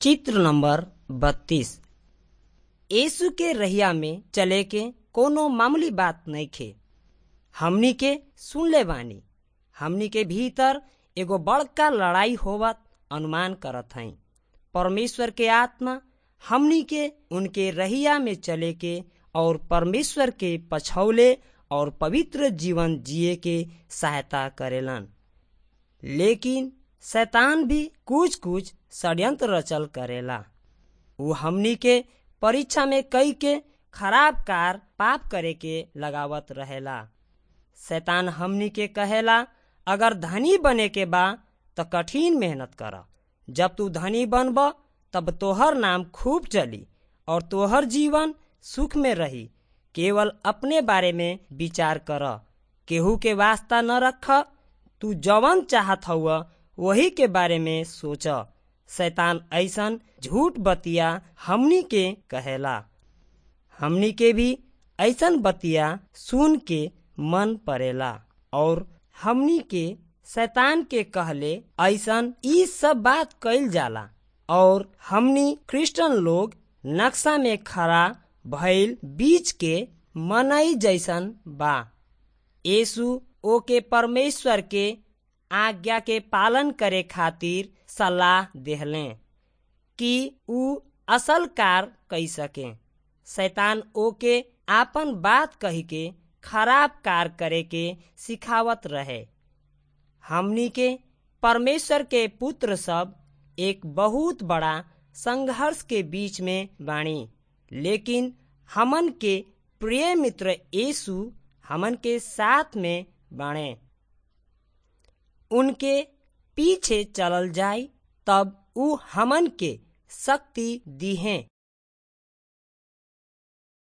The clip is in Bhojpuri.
चित्र नंबर बत्तीस यीशु के रहिया में चले के कोनो मामूली बात नइखे हमनी के सुनले बानी हमनी के भीतर एगो बड़का लड़ाई होवत अनुमान करत हई परमेश्वर के आत्मा हमनी के उनके रहिया में चले के और परमेश्वर के पछौले और पवित्र जीवन जिए के सहायता करेलन लेकिन शैतान भी कुछ कुछ षड्यंत्र रचल करेला वो हमनी के परीक्षा में कई के खराब कार पाप करे के लगावत रहेला शैतान हमनी के कहेला अगर धनी बने के बा त कठिन मेहनत कर जब तू धनी बनब तब तोहर नाम खूब चली और तोहर जीवन सुख में रही केवल अपने बारे में विचार कर केहू के वास्ता न रख तू जवन चाहत हुआ वही के बारे में सोच शैतान ऐसन झूठ बतिया हमनी के कहेला हमनी के भी ऐसन बतिया सुन के मन पड़ेला और हमनी के शैतान के कहले ऐसन ई सब बात कइल जाला और हमनी क्रिश्चियन लोग नक्शा में खड़ा भइल बीच के मनई जैसन बा यीशु ओके परमेश्वर के आज्ञा के पालन करे खातिर सलाह देहले कि ऊ असल कार कई सके शैतान ओके आपन बात कही के खराब कार करे के सिखावत रहे हमनी के परमेश्वर के पुत्र सब एक बहुत बड़ा संघर्ष के बीच में बाणी लेकिन हमन के प्रिय मित्र यीशु हमन के साथ में बाणे उनके पीछे चलल जाय तब ऊ हमन के शक्ति दी हैं